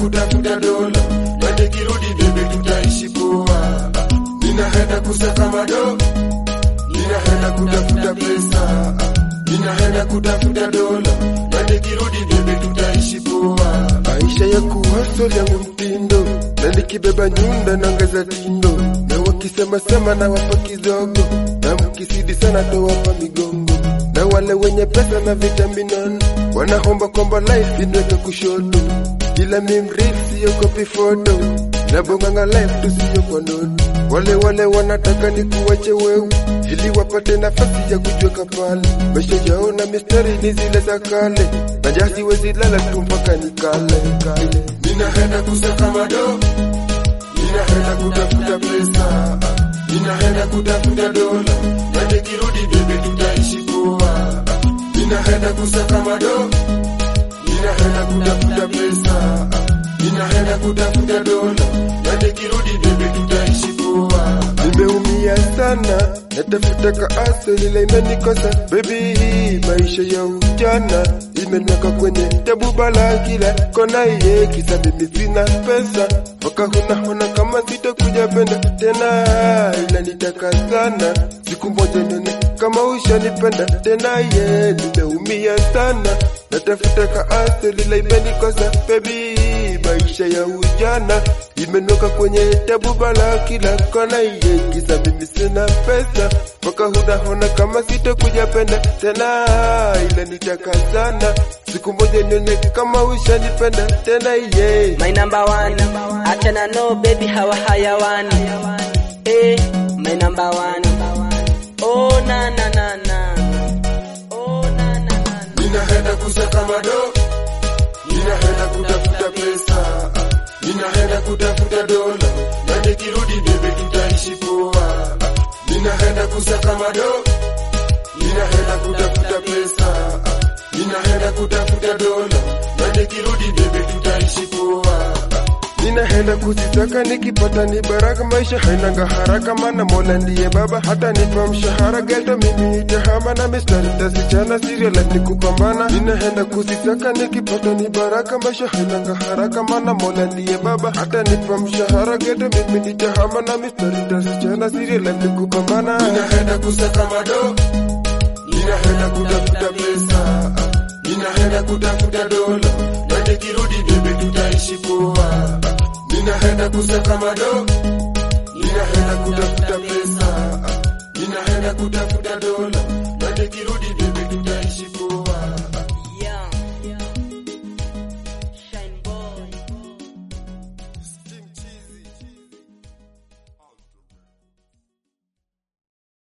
kutafuta dola, na nikirudi bebe tutaishi poa. Ninaenda kusaka mado, ninaenda kutafuta pesa, ninaenda kutafuta dola, na nikirudi bebe tutaishi poa. Maisha ya kuhustle yangu mtindo, na nikibeba nyunda na ngaza tindo, na wakisema sema na wapa kidogo, na mkisidi sana towapa migongo, na wale wenye pesa na vitaminono wanahomba kwamba life inweke kushoto, ila mimril siyo kopi foto na bonganga life tusiyo kwa ndoto. Wale wale wanataka ni kuwache wewe ili wapate nafasi ya kujiweka pale. Maisha yao na mistari ni zile za kale, na jasi wezi lala tu mpaka nikale kale. Ninaenda kusaka mado, ninaenda kutafuta pesa, ninaenda kutafuta dola, na nikirudi bebe tutaishi poa. Ninaenda kusaka mado, ninaenda kutafuta pesa, ninaenda kutafuta dola, na nikirudi bebe tutaishi poa. Nimeumia sana, natafuta kaasa lile imenikosa baby, hii maisha ya ujana imenweka kwenye tabu bala kila kona, iye kisa mimi sina pesa, mpaka huna hona kama sitakuja penda tena, ila nitaka sana siku moja nione kama ushanipenda tena, ye nimeumia sana, natafuta kaasa lile imenikosa baby, maisha ya ujana imenoka kwenye tabu bala kila kona, iye kisa mimi sina pesa, mpaka huna kama sitakuja penda tena, ila nitaka sana siku moja nione kama ushanipenda tena, iye My number one, achana no baby hawa hayawani. Eh, my number one. Oh na na na na. Oh na na na. na. Ninaenda kusaka mado, ninaenda kutafuta pesa, ninaenda kutafuta dola, na nikirudi bebe tutaishi poa. Ninaenda kusaka mado, ninaenda kutafuta pesa, ninaenda kutafuta dola, na nikirudi bebe tutaishi poa. Ninaenda kuzitaka nikipata ni baraka, maisha hainanga haraka, mana Mola ndiye baba, hata nipa mshahara geto, mimi nitahama na mistari tasichana, serial life ni kupambana. Ninaenda kuzitaka nikipata ni baraka, maisha hainanga haraka, mana Mola ndiye baba, hata nipa mshahara geto, mimi nitahama na mistari tasichana, serial life ni kupambana. Ninaenda kusaka mado, ninaenda kutafuta pesa, ninaenda kutafuta dola, na nikirudi bebe tutaishi poa. Ninaenda kusaka mado, ninaenda kutafuta pesa, ninaenda kutafuta dola,